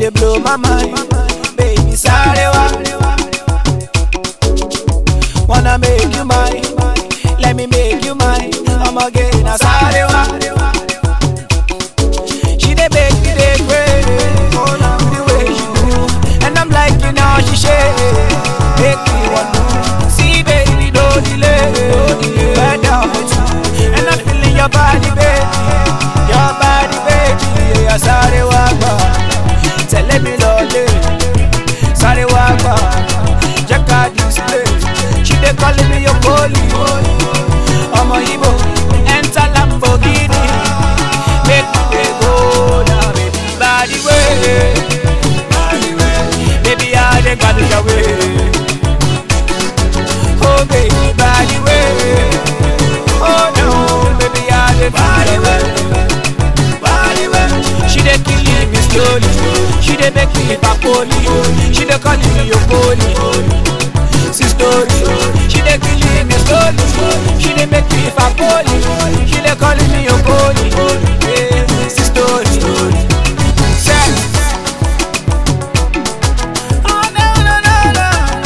dey blow my mind. Baby, sorry, Wanna make you mine, let me make you mine. I'm again, I sorry, She dey make me dey pray, the way she do, and I'm like you know she shake, make me want to see, baby, no delay, bend down for two, and I'm feeling your body, baby, your body, baby, yeah, sorry, wagba, tell me lole, sorry, wagba, check out this place, she dey calling me your police, ọmọ Igbo, enter Lamborghini, make me dey go now, baby, body way, baby, I dey gbadu your way. Oh baby, body way. Oh no, baby, I dey body way. Body way. She dey kill me slowly. She dey make me papoli. She dey call me your poli. Sistori. She dey kill me slowly. She dey make me papoli. She dey call me your poli. Yeah, sistori. Sex. Oh no no no no.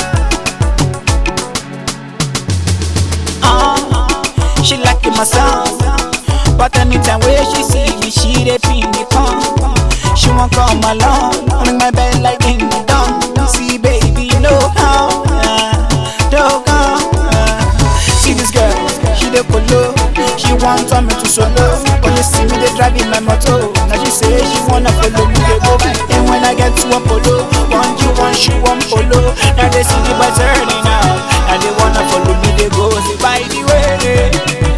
uh, she like my sound. But anytime where she see me, she dey pin me come. She won't come along, ring my bell like ding dong. See baby, you know how, uh, don't come. Uh, see this girl, she dey polo. She want me to solo. When you see me, they driving my motor. Now she say she wanna follow me, they go. And when I get to a polo, one you one, she one polo. Now they see the boy turning out, and they wanna follow me, they go. Say by the way,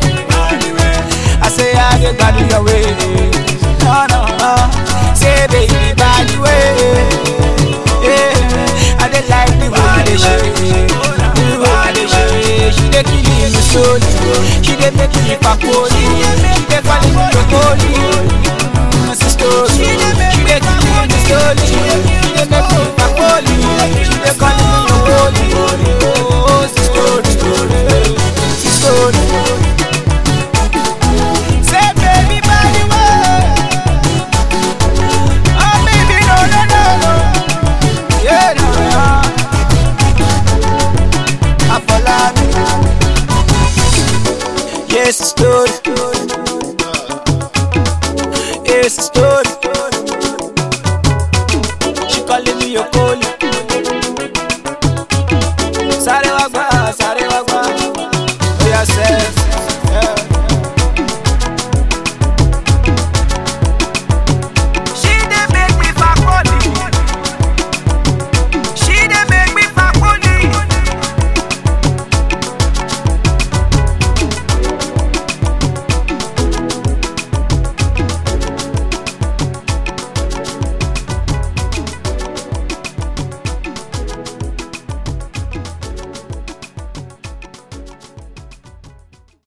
I say I get by your way. No no no, say baby by the way. Yeah, I dey like the way they shake, the way they shake. She dey kill me slowly, she dey make me pakoli, she dey call me jokoli. Mm, sister, she dey kill me slowly, she dey make me pakoli, she dey call me jokoli. Oh, sister, sister. Say baby by the way, oh baby no no no no, yeah no no. Afolabi. Yes, it's story. Yes, it's story. She calling me your calling. Sare wagba, sare wagba. Oh yeah, say.